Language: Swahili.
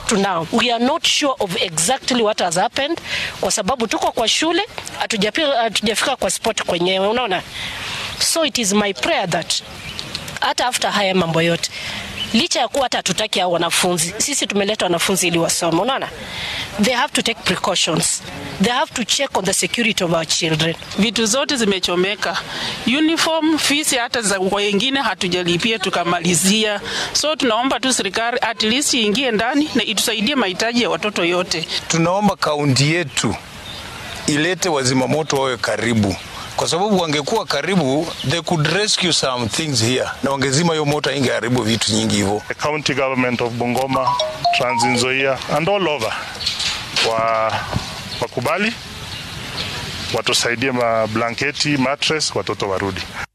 up to now we are not sure of exactly what has happened kwa sababu tuko kwa shule hatujapi- hatujafika kwa spot kwenyewe unaona so it is my prayer that hata after haya mambo yote licha ya kuwa hata hatutaki hao wanafunzi sisi tumeleta wanafunzi ili wasome unaona they have to take precautions they have to check on the security of our children vitu zote zimechomeka, uniform, fees hata za wengine hatujalipia tukamalizia. So tunaomba tu serikali at least iingie ndani na itusaidie mahitaji ya watoto yote. Tunaomba kaunti yetu ilete wazimamoto wawe karibu, kwa sababu wangekuwa karibu, they could rescue some things here, na wangezima hiyo moto, ingeharibu vitu nyingi hivyo. the county government of Bungoma, Trans Nzoia and all over wa wakubali watusaidie mablanketi, mattress, watoto warudi.